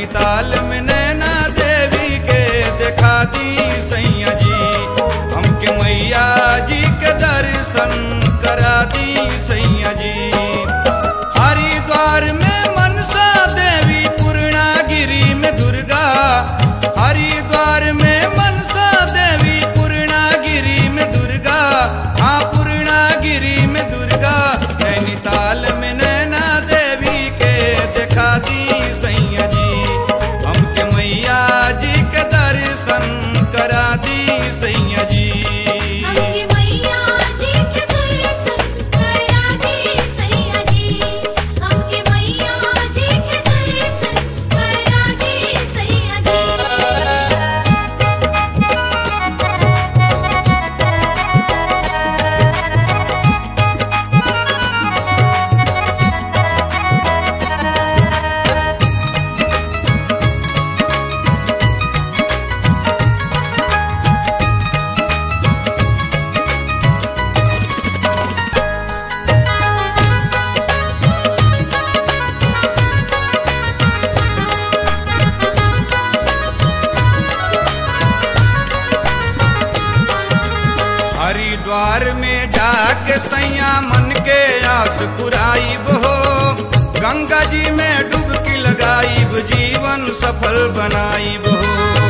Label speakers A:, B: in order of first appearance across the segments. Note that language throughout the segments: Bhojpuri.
A: नैनीताल में नैना देवी के देखा दी सैया जी हमके मैया जी के दर्शन करा दी सैया जी हरिद्वार में मनसा देवी पूर्णागिरी में दुर्गा हरिद्वार में मनसा देवी पूर्णागिरी में दुर्गा हाँ पूर्णागिरी में दुर्गा नैनीताल में नैना देवी के देखा दी सैया जी हमके मैया जी के दर्शन करा दी सैया जी
B: हमके मैया जी के दर्शन करा दे सैया जी हमके मैया जी के दर्शन करा दे सैया जी
A: हरिद्वार में जाके सैया मन के आस पुराइब हो गंगा जी में डुबकी लगाइब जीवन सफल बनाइब हो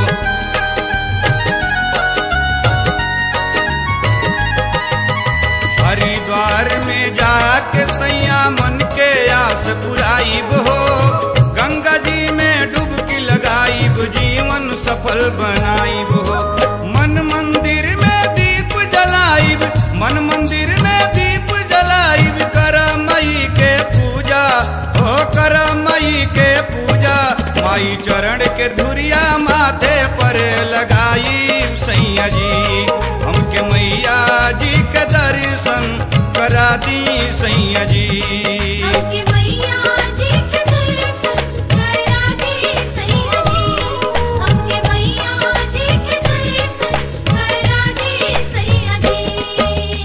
A: हरिद्वार में जाके सैया मन के आस पुराइब हो गंगा जी में डुबकी लगाइब जीवन सफल बनाइब हो मन मंदिर में दीप जलाइब मन मंदिर में दीप जलाइब कर मई के पूजा हो कर मई के पूजा माई चरण के धुरिया माथे पर लगाई सैया जी हमके मैया जी के दर्शन करा दी सैया जी
B: हमके मैया जी के दर्शन करा दे सैया जी हमके मैया जी के दर्शन करा दे सैया जी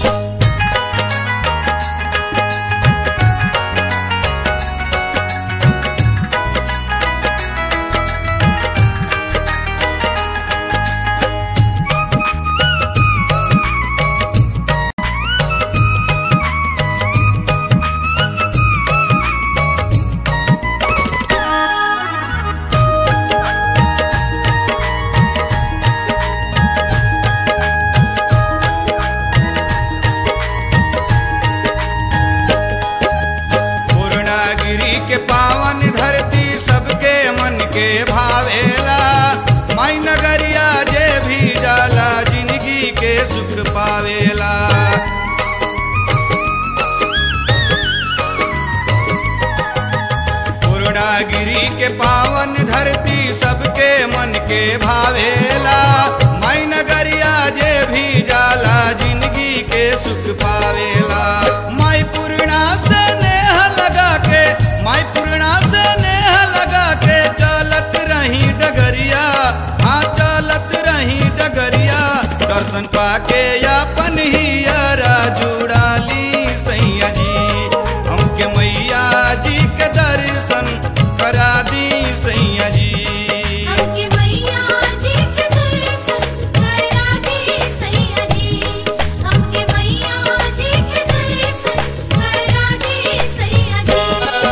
A: पूर्णागिरी के पावन धरती सबके मन के भावेला माई नगरिया जे भी जाला जिंदगी के सुख पावेला पूर्णागिरी के पावन धरती सबके मन के भावेला माई नगरिया जे भी जाला जिंदगी के सुख पावेला माई पूर्णा से नेह लगा के माई पूर्णा से नेह लगा के चलत रही डगरिया हाँ चलत रही डगरिया दर्शन पाके अपन ही यारा जुड़ाली सैया जी हमके मैया जी के दर्शन करा दी सैया जी
B: हमके मैया जी के दर्शन करा दे सैया जी हमके मैया जी के दर्शन करा दे सैया जी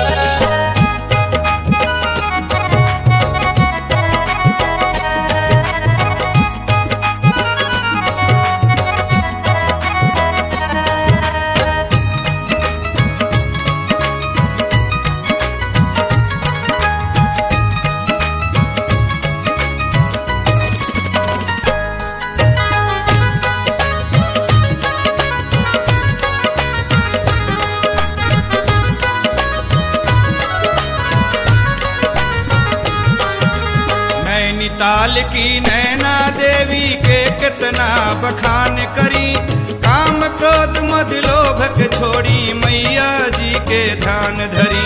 A: नैनीताल की नैना देवी के कितना बखान करी काम क्रोध मद लोभ के छोड़ी मैया जी के ध्यान धरी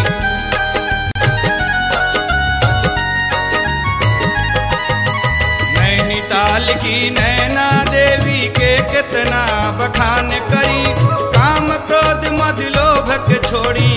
A: नैनीताल की नैना देवी के कितना बखान करी काम क्रोध मद लोभ के छोड़ी